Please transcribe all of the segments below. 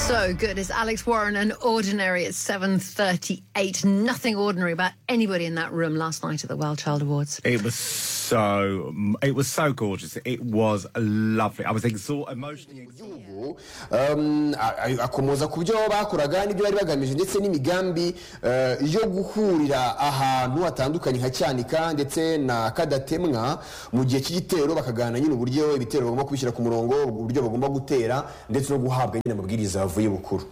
So good. It's Alex Warren and Ordinary at 7.38. Nothing ordinary about anybody in that room last night at the Wild Child Awards. It was so it was so gorgeous. It was lovely. I was exhausted, emotionally exhausted. gihugu um, a- a- akomoza ku byo bakoraga n'ibyo bari bagamije ndetse n'imigambi eh, yo guhurira ahantu hatandukanye nka cyanika ndetse na kadatemwa mu gihe cy'igitero bakaganira nyine uburyo ibitero bagomba kubishyira ku murongo uburyo bagomba gutera ndetse no guhabwa nyine amabwiriza yavuye bukuru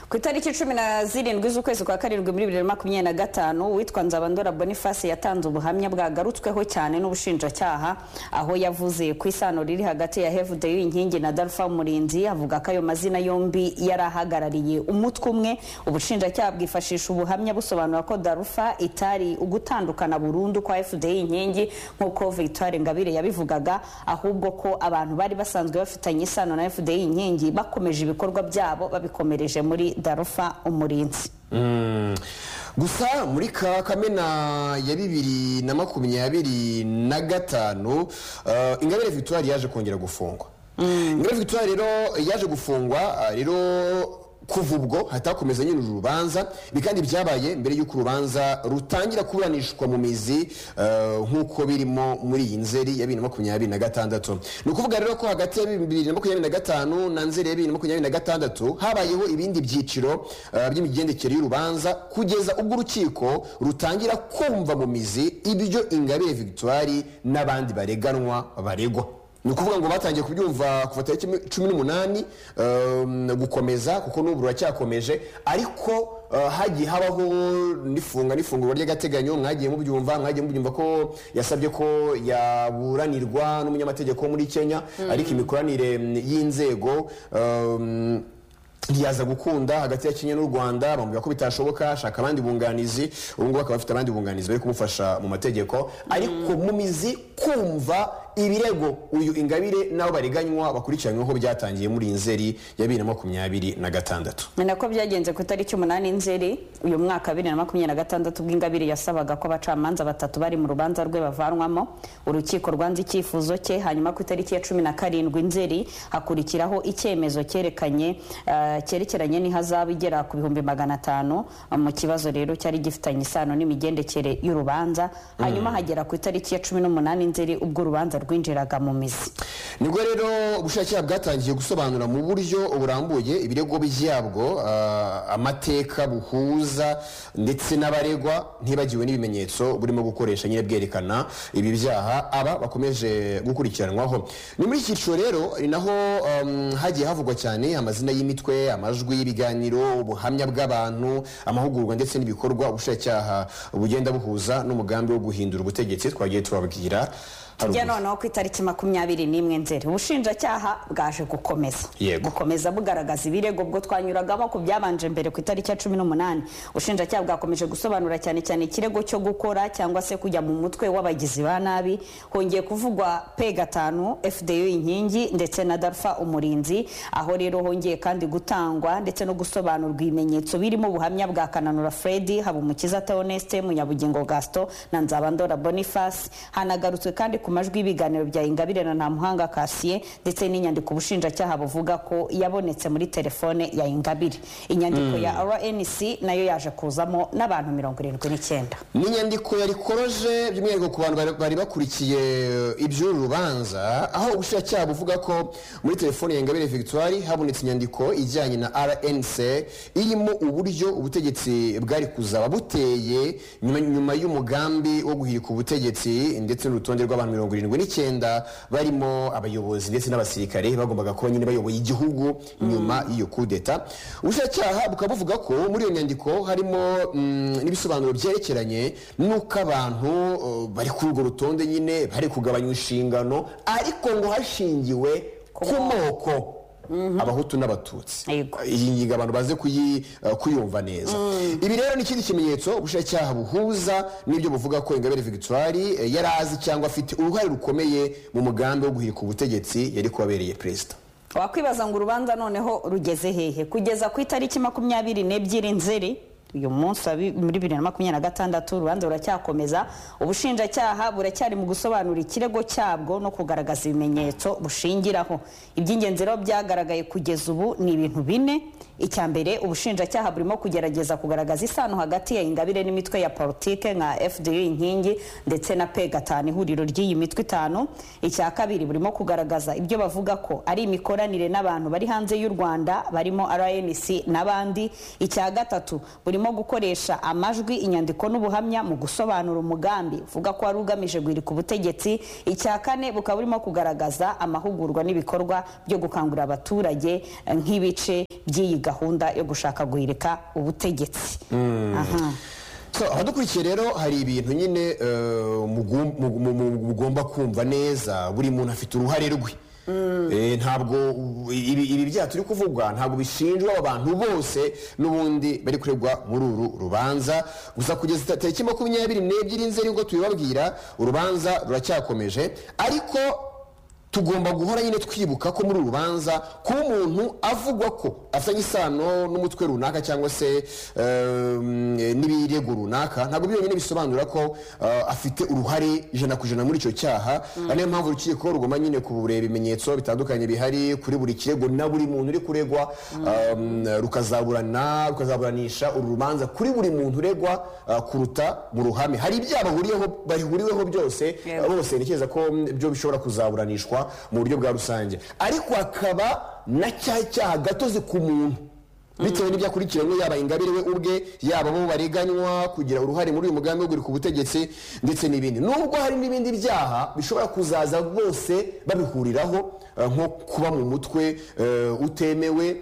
ku itariki cumi na zirindwi z'ukwezi kwa karindwi muri bibiri na makumyabiri na gatanu uwitwa nzabandora boniface yatanze ubuhamya bwagarutsweho cyane n'ubushinjacyaha aho yavuze ku isano riri hagati ya hevudeyo inkingi na darufa umurinzi avuga ko ayo mazina yombi yari ahagarariye umutwe umwe ubushinjacyaha bwifashisha ubuhamya busobanura ko darufa itari ugutandukana burundu kwa hevudeyo inkingi nk'uko victoire ngabire yabivugaga ahubwo ko abantu bari basanzwe bafitanye isano na hevudeyo inkingi bakomeje ibikorwa byabo babikomereje muri darufa umurinzi Mm. gusa muri ka kamena ya bibiri na makumyabiri na gatanu eh, ingabire victoire yaje kongera gufungwa ingabire victoire rero yaje gufungwa ah, rero kuva ubwo hatakomeza nyine uru rubanza ibi kandi byabaye mbere y'uko urubanza rutangira kuburanishwa mu mizi eh, nk'uko birimo muri iyi nzeri ya bibiri na makumyabiri na gatandatu ni ukuvuga rero ko hagati ya bibiri na makumyabiri na gatanu na nzeri ya bibiri na makumyabiri na gatandatu habayeho ibindi byiciro eh, by'imigendekere y'urubanza kugeza ubwo urukiko rutangira kumva mu mizi ibyo ingabire victoire n'abandi bareganwa baregwa ni ukuvuga ngo batangiye kubyumva kuva tariki cumi n'umunani um, gukomeza kuko n'ubu ruracyakomeje ariko uh, hagiye habaho n'ifunga n'ifungurwa ry'agateganyo mwagiye mubyumva mwagiye mubyumva ko yasabye ko yaburanirwa n'umunyamategeko wo muri kenya ariko imikoranire mm, y'inzego um, ntiyaza gukunda hagati ya kenya n'u rwanda bamubwira ko bitashoboka ashaka abandi bunganizi ubu ngubu akaba afite abandi bunganizi bari kumufasha mu mategeko ariko mu mizi kumva ibirego uyu ingabire n'abo bariganywa bakurikiranyweho byatangiye muri iyi nzeri ya bibiri na makumyabiri na gatandatu ni nako byagenze ku itariki umunani nzeri uyu mwaka bibiri na makumyabiri na gatandatu ubwo ingabire yasabaga ko abacamanza batatu bari mu rubanza rwe bavanwamo urukiko rwanze icyifuzo cye hanyuma ku itariki ya cumi na karindwi nzeri hakurikiraho icyemezo cyerekanye eh, cyerekeranye n'ihazabu igera ku bihumbi magana atanu mu kibazo rero cyari gifitanye isano n'imigendekere y'urubanza hanyuma hagera ku itariki ya cumi n'umunani nzeri ubwo urubanza rwinjiraga mu mizi nibwo rero ubushakashatsi bwatangiye gusobanura mu buryo burambuye ibirego byabwo ah, amateka buhuza ndetse n'abaregwa ntibagiwe n'ibimenyetso burimo gukoresha nyine bwerekana ibi byaha aba bakomeje gukurikiranwaho ni muri iki cyiciro rero ni naho um, hagiye havugwa cyane amazina y'imitwe amajwi y'ibiganiro ubuhamya bw'abantu amahugurwa ndetse n'ibikorwa ubushakacyaha bugenda buhuza n'umugambi wo guhindura ubutegetsi twagiye tubabwira tujya haruguru. noneho ku itariki makumyabiri n'imwe nzeri ubushinjacyaha bwaje gukomeza Yego. gukomeza bugaragaza ibirego bwo twanyuragamo ku byabanje mbere ku itariki ya cumi n'umunani ubushinjacyaha bwakomeje gusobanura cyane cyane ikirego cyo gukora cyangwa se kujya mu mutwe w'abagizi ba nabi hongeye kuvugwa p gatanu fdu inkingi ndetse na darfa umurinzi aho rero hongeye kandi gutangwa ndetse no gusobanurwa ibimenyetso birimo ubuhamya bwa kananura fredi habumukiza theoneste munyabugingo gaston na nzabandora boniface hanagarutswe kandi ku majwi y'ibiganiro bya ingabire na ntamuhanga kasiye ndetse n'inyandiko ubushinjacyaha buvuga ko yabonetse muri telefone ya ingabire inyandiko ya rnc nayo yaje kuzamo n'abantu mirongo irindwi n'icyenda ni inyandiko yari koroje by'umwihariko ku bantu bari- bari bakurikiye iby'uru rubanza aho ubushinjacyaha buvuga ko muri telefone ya ingabire victoire habonetse inyandiko ijyanye na rnc irimo uburyo ubutegetsi bwari kuzaba buteye nyuma, nyuma y'umugambi wo guhirika ubutegetsi ndetse n'urutonde rw'abantu mirongo irindwi n'icyenda barimo abayobozi ndetse n'abasirikare bagombaga kuba nyine bayoboye igihugu nyuma y'iyo kudeta ubushinjacyaha bukaba buvuga ko muri iyo nyandiko harimo mm, n'ibisobanuro byerekeranye n'uko abantu uh, bari kuri urwo rutonde nyine bari kugabanya inshingano ariko ngo hashingiwe ku moko abahutu n'abatutsi Yego. iyi ngingo abantu baze kuyi- uh, kuyumva neza ibi rero ni ikindi kimenyetso ubushinjacyaha buhuza n'ibyo buvuga ko ingabire victoire eh, yari azi cyangwa afite uruhare rukomeye mu mugambi wo guhirika ubutegetsi yari kubabereye perezida wakwibaza ngo urubanza noneho rugeze hehe kugeza ku itariki makumyabiri n'ebyiri nzeri uyu munsi wa bi- muri bibiri na makumyabiri na gatandatu urubanza ruracyakomeza ubushinjacyaha buracyari mu gusobanura ikirego cyabwo no kugaragaza ibimenyetso bushingiraho iby'ingenzi rero byagaragaye kugeza ubu ni ibintu bine icya mbere ubushinjacyaha burimo kugerageza kugaragaza isano hagati ya ingabire n'imitwe ya politike nka fdr inkingi ndetse na pe gatanu ihuriro ry'iyi mitwe itanu icya kabiri burimo kugaragaza ibyo bavuga ko ari imikoranire n'abantu bari hanze y'u rwanda barimo rnc n'abandi icya gatatu burimo gukoresha amajwi inyandiko n'ubuhamya mu gusobanura umugambi uvuga ko wari ugamije guhirika ubutegetsi icya kane bukaba burimo kugaragaza amahugurwa n'ibikorwa byo gukangurira abaturage eh, nk'ibice by'iyi gahunda yo gushaka guhirika ubutegetsi Aha. So, abadukurikiye rero hari ibintu nyine eh, mugum- mu- mu- mu- mugomba kumva neza buri muntu afite uruhare rwe Eh, ntabwo u- ibi ibi byaha turi kuvuga ntabwo bishinjwa abantu bose n'ubundi bari kuregwa muri uru rubanza gusa kugeza tariki makumyabiri n'ebyiri nzeri ubwo tubibabwira urubanza ruracyakomeje ariko tugomba guhora nyine twibuka ko muri uru rubanza kuba umuntu avugwa ko afitanye isano n'umutwe runaka cyangwa se ehm, n'ibirego runaka ntabwo biriya nyine bisobanura ko eh, afite uruhare ijana ku ijana muri icyo cyaha ari nayo mpamvu urukiko rugomba nyine kureba ibimenyetso bitandukanye bihari kuri buri kirego na buri muntu uri kuregwa ehm, rukazaburana rukazaburanisha uru rubanza kuri buri muntu uregwa eh, kuruta mu ruhame hari ibyaha bahuriyeho bahuriweho byose Yego. bose ntekereza ko mm, byo bishobora kuzaburanishwa mu buryo bwa rusange ariko hakaba na cya cyaha gatozi ku muntu bitewe n'ibyakurikiranywe yaba ingabire we ubwe yaba abo bareganywa kugira uruhare muri uyu mugambi wo guhirika ubutegetsi ndetse n'ibindi nubwo hari n'ibindi byaha bishobora kuzaza bose babihuriraho eh, nko kuba mu mutwe eh, utemewe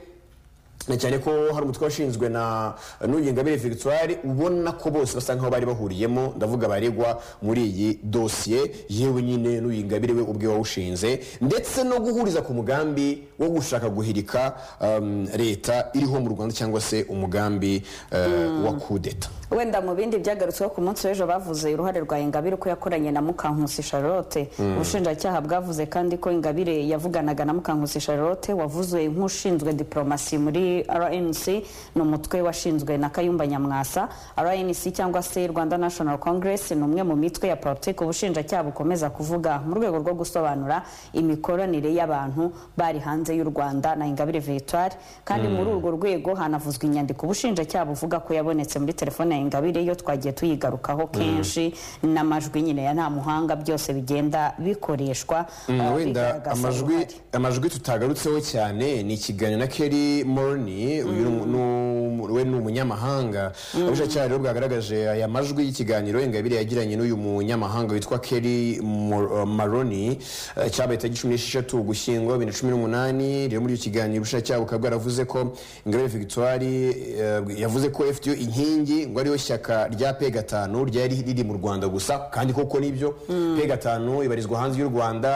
na cyane ko hari umutwe washinzwe na n'uyu ingabire victoire ubona ko bose basa nkaho bari bahuriyemo ndavuga abaregwa muri iyi dosiye yewe nyine n'uyu ingabire we ubwe wawushinze ndetse no guhuriza ku mugambi wo gushaka guhirika um, leta iriho mu rwanda cyangwa se umugambi uh, wa kudeta wenda mu bindi byagarutsweho ku munsi w'ejo bavuze uruhare rwa ingabire uko yakoranye na mukankusi charlotte ubushinjacyaha bwavuze kandi ko ingabire yavuganaga na mukankusi charlotte wavuzwe nk'ushinzwe diporomasi muri rnc ni umutwe washinzwe na kayumba nyamwasa rnc cyangwa se rwanda national congress ni umwe mu mitwe ya politiki ubushinjacyaha bukomeza kuvuga mu rwego rwo gusobanura imikoranire y'abantu bari hanze y'u rwanda na ingabire victoire kandi muri urwo rwego hanavuzwa inyandiko ubushinjacyaha buvuga ko yabonetse muri telefone ya ingabire yo twagiye tuyigarukaho kenshi n'amajwi nyine ya nta muhanga byose bigenda bikoreshwa Mm, uh, wenda bigaragaza amajwi uruhare. amajwi tutagarutseho cyane ni ikiganiro na Kelly Morni uyu ni- ni- we ni umunyamahanga abashinjacyaha rero bwagaragaje aya majwi y'ikiganiro ingabire yagiranye n'uyu munyamahanga witwa Kelly Mor- uh, Maroni eh, cyabaye tariki cumi n'esheshatu ugushyingo bibiri na cumi n'umunani rero muri icyo kiganiro ubushinjacyaha bukaba bwaravuze ko ingabire Victoire eh, yavuze ko FDU inkingi ngo ariyo shyaka rya P gatanu ryari riri mu Rwanda gusa kandi koko nibyo P gatanu ibarizwa hanze y'u Rwanda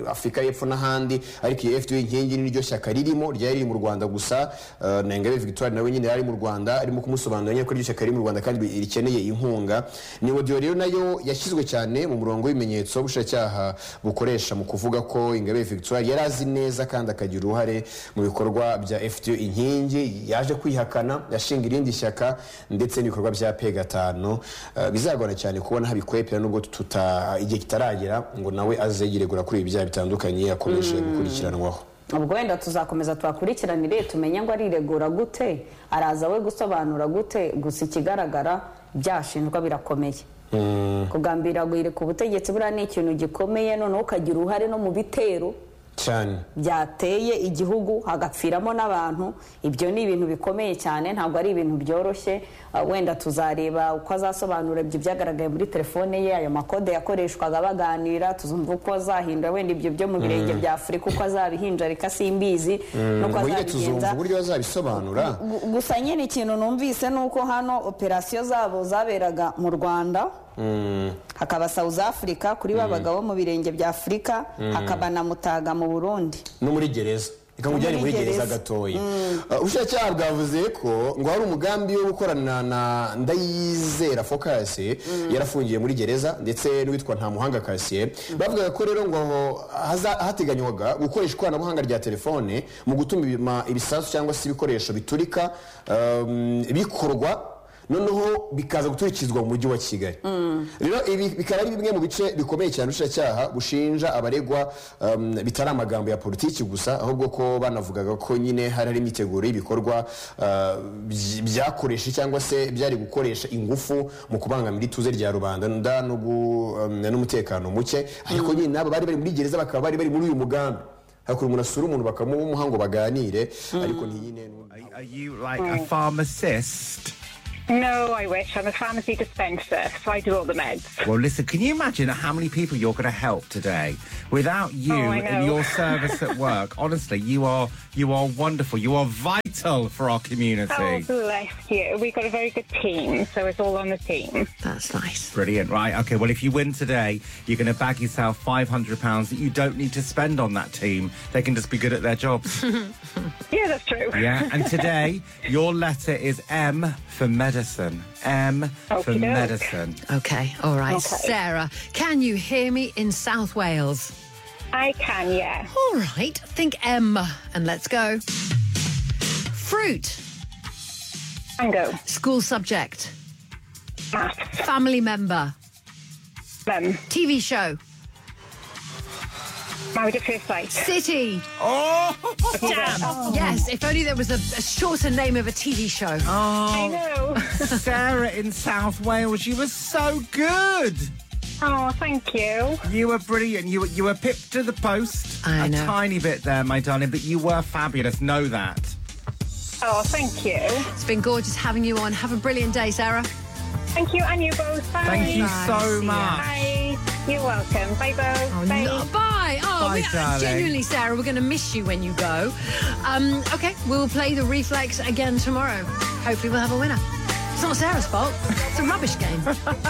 Afurika y'Epfo n'ahandi ariko iyi FDU inkingi niryo shyaka ririmo ryari riri mu Rwanda gusa eh, na Ingabire Victoire nawe nyine yari mu Rwanda arimo kumusobanurira nyine ko iryo shyaka riri mu Rwanda kandi rikeneye inkunga ni audio rero nayo yashyizwe cyane mu murongo w'ibimenyetso ubushinjacyaha bukoresha mu kuvuga ko Ingabire Victoire yari azi neza kandi akagira uruhare mu bikorwa bya FDU inkingi yaje kwihakana yashinga irindi shyaka ndetse n'ibikorwa bya P gatanu Eh, bizagorana cyane kubona habikwepera nubwo tuta igihe kitaragera ngo nawe aze yiregura kuri ibi byaha bitandukanye akomeje gukurikiranwaho ubwo wenda tuzakomeza twakurikiranire tumenye ngo ariregura gute araza we gusobanura gute gusa ikigaragara byashinjwa birakomeye kugambirira guhirika ubutegetsi buriya ni ikintu gikomeye noneho ukagira uruhare no mu bitero cyane byateye igihugu hagapfiramo n'abantu ibyo ni ibintu bikomeye cyane ntabwo ari ibintu byoroshye Ah, wenda tuzareba uko azasobanura ibyo byagaragaye muri telefone ye ayo makode yakoreshwaga baganira tuzumva uko azahindura wenda ibyo byo mu birenge bya afurika uko azabihinjarika simbizi ngo n'uko nyine azabigenza tuzumva uburyo bazabisobanura Gu- gusa nyine ikintu numvise ni uko hano operasiyo zabo zaberaga mu rwanda hakaba south africa kuri ba bagabo mu birenge bya afurika hakaba na mutaga mu burundi no muri gereza reka nkujyane muri muri gereza gereza. gatoya Uh, ubushinjacyaha bwavuze ko ngo hari umugambi wo gukorana na ndayizera focus yarafungiye muri gereza ndetse n'uwitwa ntamuhanga kasiye bavugaga ko rero ngo haza- hateganywaga gukoresha ikoranabuhanga rya telefone mu gutuma ibima- ibisasu cyangwa se ibikoresho biturika um, bikorwa noneho bikaza guturikizwa mu mujyi wa kigali rero ibi bikaba ari bimwe mu bice bikomeye cyane ubushinjacyaha bushinja abaregwa um, bitari amagambo ya politiki gusa ahubwo ko banavugaga ko nyine hari hari imyiteguro y'ibikorwa uh, byi- byakoresha cyangwa se byari gukoresha ingufu mu kubangamira ituze rya rubanda nda no gu- um, n'umutekano muke ariko nyine nabo bari bari muri gereza bakaba bari bari muri uyu mugambi hakurya umuntu asura umuntu bakamuha ngo baganire ariko ntiyine Are, are you like a pharmacist? No, I wish. I'm a pharmacy dispenser, so I do all the meds. Well, listen, can you imagine how many people you're going to help today? Without you Oh, I and know. your service at work, honestly, you are you are wonderful. You are vital for our community. Oh, bless you. We've got a very good team, so it's all on the team. That's nice. Brilliant, right? Okay, well, if you win today, you're going to bag yourself £500 that you don't need to spend on that team. They can just be good at their jobs. Yeah, that's true. yeah, and today, your letter is M for medicine. M for Okey-doke. medicine. Okay, all right. Okay. Sarah, can you hear me in South Wales? I can, yeah. All right, think M and let's go. Fruit, Mango, school subject, maths, family member, mum, TV show, married at first sight. city. Oh! Damn. Yes, if only there was a, a shorter name of a TV show. I know. Sarah in South Wales, you were so good. oh, thank you. You were brilliant. You were, you were pipped to the post I a know. tiny bit there, my darling, but you were fabulous. Know that. Oh, thank you. It's been gorgeous having you on. Have a brilliant day, Sarah. Thank you, and you both. Bye. Thank you Bye. so See ya. much. Bye. You're welcome. Bye, both. Oh, Bye. no- bye. Oh, Bye, we- darling. genuinely, Sarah, we're going to miss you when you go. Um, okay, we'll play the reflex again tomorrow. Hopefully, we'll have a winner. It's not Sarah's fault. It's a rubbish game.